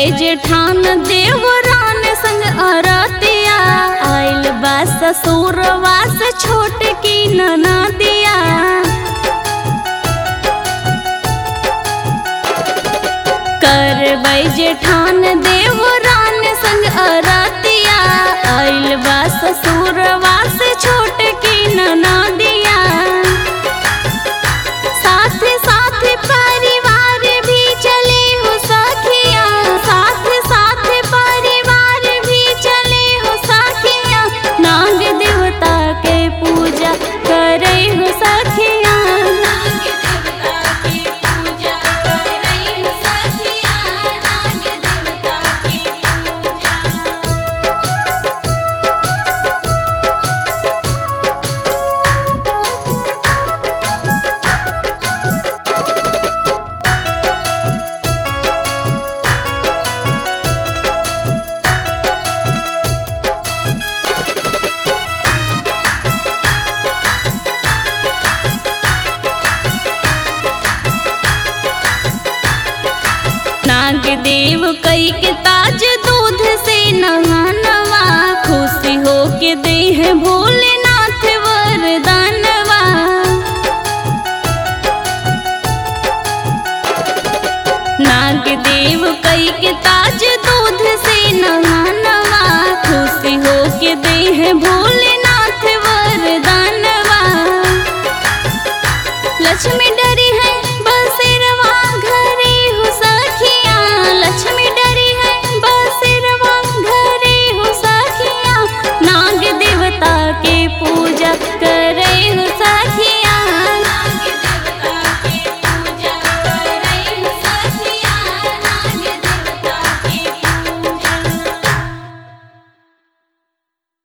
जेठान देवरान संग अरतिया आइल बा ससुरवा से छोट की ननदिया करबै जेठान देवरान संग अरतिया आइल बा ससुरवा से छोट की ननदिया साथ साथ परिवार भी चले हो सखिया साथ साथ परिवार भी चले हो सखिया नाग देवता के पूजा करे हो सखिया नाग देवता के पूजा करे हो सखिया नाग देवता के पूजा नाग देव कई के ताज दूध से नहा